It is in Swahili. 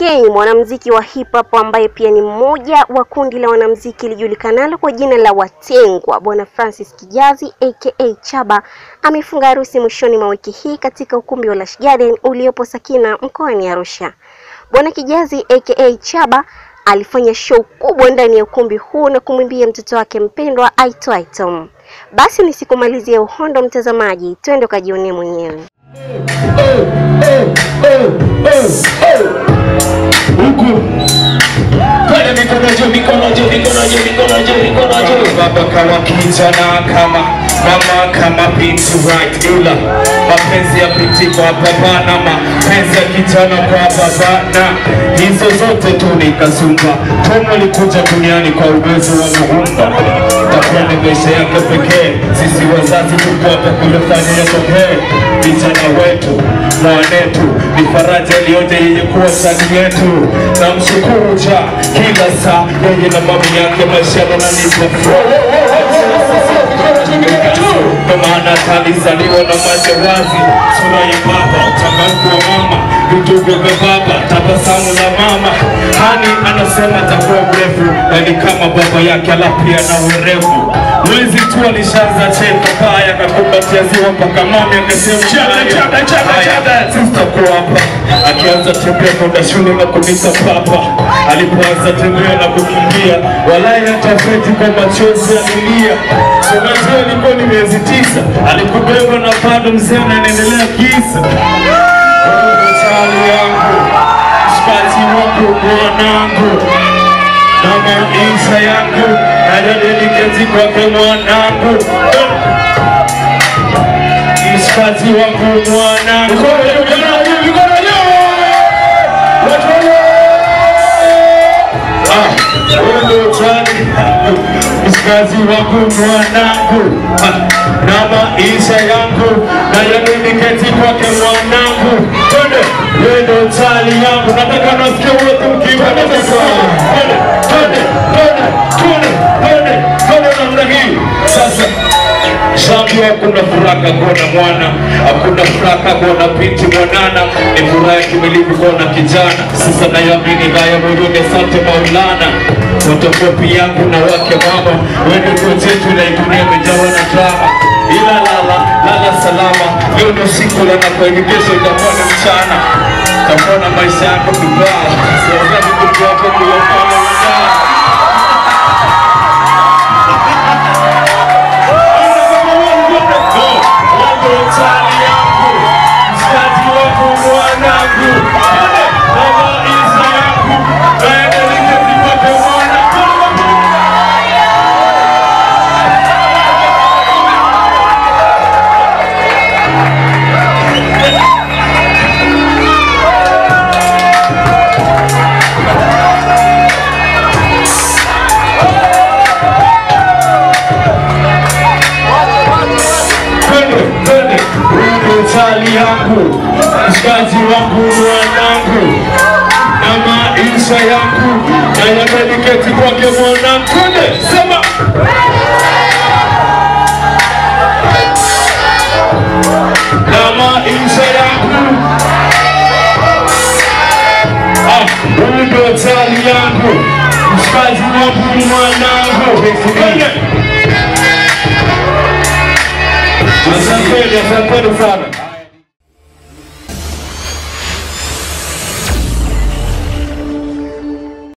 K, mwanamuziki wa hip hop ambaye pia ni mmoja wa kundi la wanamuziki lijulikanalo kwa jina la Watengwa, Bwana Francis Kijazi aka Chaba amefunga harusi mwishoni mwa wiki hii katika ukumbi wa Lush Garden uliopo Sakina mkoani Arusha. Bwana Kijazi aka Chaba alifanya show kubwa ndani ya ukumbi huu na kumwimbia mtoto wake mpendwa aitwaye Tom. Basi nisikumalizie uhondo, mtazamaji, twende ukajionee mwenyewe. huku pale mikono juu mikono juu mikono juu mikono juu mikono juu baba kama kijana kama mama kama binti right ila mapenzi ya binti kwa baba na mapenzi ya kijana kwa baba na hizo zote tu ni kasumba Tom alikuja duniani kwa uwezo wa muumba takuwa ni maisha yake pekee sisi wazazi tuko hapa kulifanya yatokee vijana wetu mwanetu ni faraja iliyoje yenye kuwa ndani yetu na mshukuru ja kila saa yeye na mama yake maisha yananipa ndo maana alizaliwa na macho wazi sura ya baba utangavu wa mama vidugu vya baba tabasamu la mama hani anasema atakuwa mrefu na ni kama baba yake ala pia na urefu mwezi tu alishaanza cheka baya akakumbatia ziwa mpaka mami akasema sitakuwa hapa akianza tembea kwenda shule na kunita papa alipoanza tembea na kukimbia walai hatafeti kwa machozi alilia unajua ilikuwa ni miezi tisa alikubeba na bado mzee anaendelea kisa chali yangu mshikaji wangu mwanangu na maisha yangu nayadeliketi kwake mwanangu mshikaji wangu mwanangu mshikaji wangu mwanangu na maisha yangu na yadeliketi kwake mwanangu twende wendo chali yangu nataka nasikia wote mkiwa twende twende twende twende twende twende namna hii sasa Shambio hakuna furaha kuona mwana, hakuna furaha kuona binti mwanana, ni furaha ya kimilifu kuona kijana. Sasa nayamini haya moyoni, asante Maulana. Fotokopi yangu na wake mama, wewe ndio chetu na dunia imejawa na drama. Ila lala lala salama, leo ndo siku la na kweli, kesho itakuwa ni mchana. Takuwa na maisha yako vibaya, siwezi kukupa hapo kuwafanya wadai. Chali yangu, mshikaji wangu, mwanangu na maisha yangu na yameniketi kwake mwanangu. Twende sema na maisha yangu Ah, huyu ndio chali yangu, mshikaji wangu, mwanangu. Twende. Asanteni, asanteni sana.